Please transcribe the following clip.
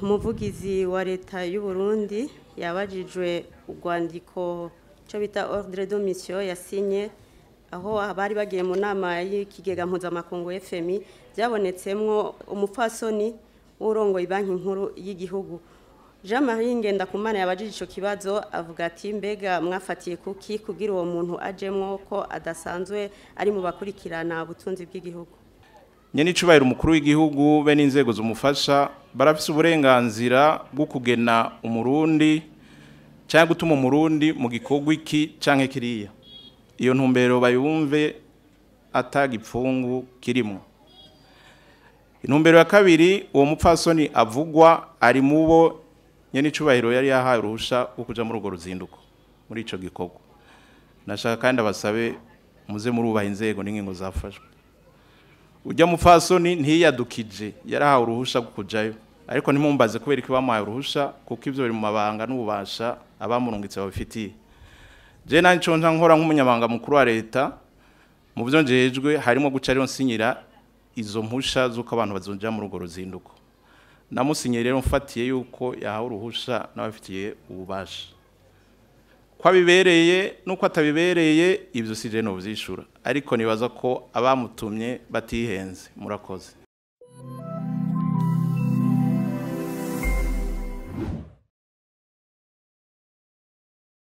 umuvugizi wa leta y'u Burundi yabajijwe urwandiko cyo bita ordre de mission yasinye aho abari bagiye mu nama y'ikigega mpuzamakungu FMI byabonetsemwo umupfasoni w'urongoye banki nkuru y'igihugu Jean Marie Ngendakumana yabajije ico kibazo avuga ati mbega mwafatiye kuki kugira uwo muntu ajemwo ko adasanzwe ari mu bakurikirana ubutunzi bw'igihugu nyene icubahiro umukuru w'igihugu be n'inzego zumufasha barafise uburenganzira bwo kugena umurundi cyangwa gutuma umurundi mu gikorwa iki canke kiriya iyo ntumbero bayumve atagipfungu kirimo intumbero ya kabiri uwo mupfasoni avugwa ari mubo nyene icubahiro yari yahaye uruhusha rwo kuja muri urwo ruzinduko muri ico gikorwa nashaka kandi abasabe muze murubaha inzego n'ingingo zafashwe ujya mupfasoni ntiyadukije yarahawe uruhusha rwo kujayo ariko ntimumbaze kubera ko bamuhaye uruhusha kuko ibyo biri mu mabanga n'ububasha abamurungitse babifitiye je nanje co nca nkora nk'umunyamabanga mukuru wa leta mu byo njejwe harimo guca rero nsinyira izo mpusha z'uko abantu bazonja muri urwo ruzinduko namusinyiye rero mfatiye yuko yahawe uruhusha n'abafitiye ububasha ko abibereye n'uko atabibereye ibyo si je novyishura ariko nibaza ko abamutumye batihenze murakoze